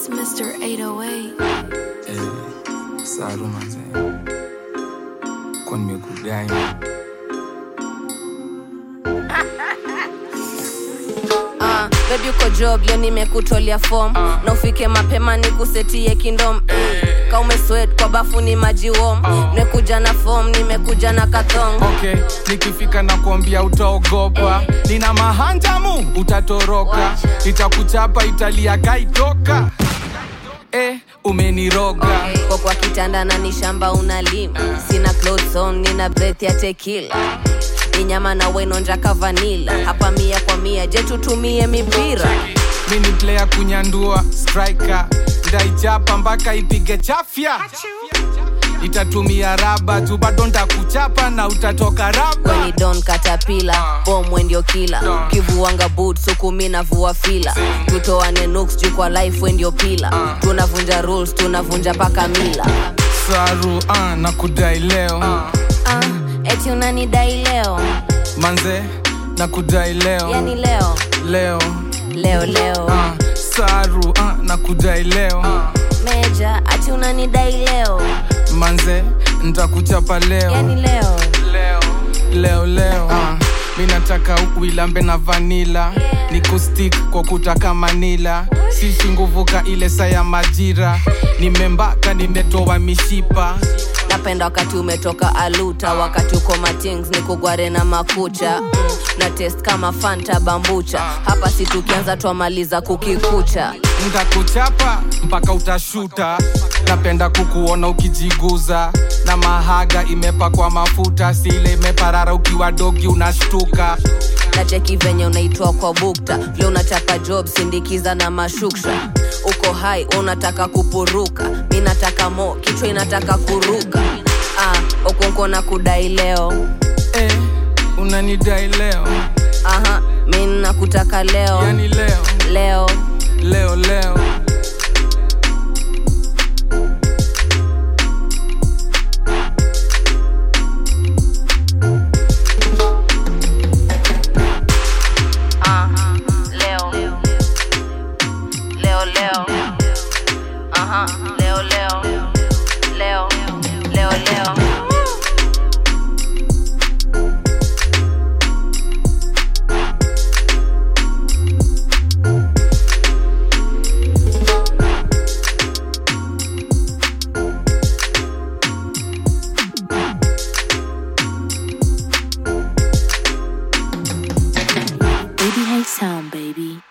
Mr. 808. Eh, saru manze kwa nimekudai Uh, baby uko job leo nimekutolea form na ufike mapema nikusetie kindom ka umeswet kwa bafu ni maji wom nimekuja na form nimekuja na kathong okay nikifika na kuambia utaogopa nina mahanjamu utatoroka itakuchapa italia kaitoka eh, umeniroga Okay. kwa kwa kitanda na ni shamba unalima sina clothes on nina breath ya tekila ni nyama na wenonjaka vanila hapa mia kwa mia je tutumie mipira mi ni player kunyandua striker ndaichapa mpaka ipige chafya itatumia raba tu bado ntakuchapa na utatoka raba weni don katapila bomwe ndio kila kivuanga boot sukumi na vua fila tutoane nuks juu kwa life we ndio pila tunavunja rules tunavunja paka mila saru ah, na kudai leo ah, eti unanidai leo manze na kudai leo yani leo leo leo leo ah, saru ah, na kudai leo meja ati unanidai leo manze ntakuchapa leo yani leo leo leo leo ah, mi nataka uilambe na vanila ni kustik kwa kutaka manila sisi nguvuka ile saa ya majira nimembaka nimetoa mishipa napenda wakati umetoka aluta wakati uko matings ni kugware na makucha mm, na test kama fanta bambucha hapa si tukianza twamaliza kukikucha ntakuchapa mpaka utashuta napenda kukuona ukijiguza na mahaga imepakwa mafuta sile imeparara ukiwa dogi unashtuka na cheki venye unaitwa kwa bukta vile unachapa job sindikiza na mashuksha uko hai unataka kupuruka mi nataka mo kichwa inataka kuruka ah, okonko na kudai leo eh, unanidai leo aha mi nakutaka leo yani leo leo leo leo Ah, leo leo leo aha leo leo leo leo leo Baby Hey Sound, baby.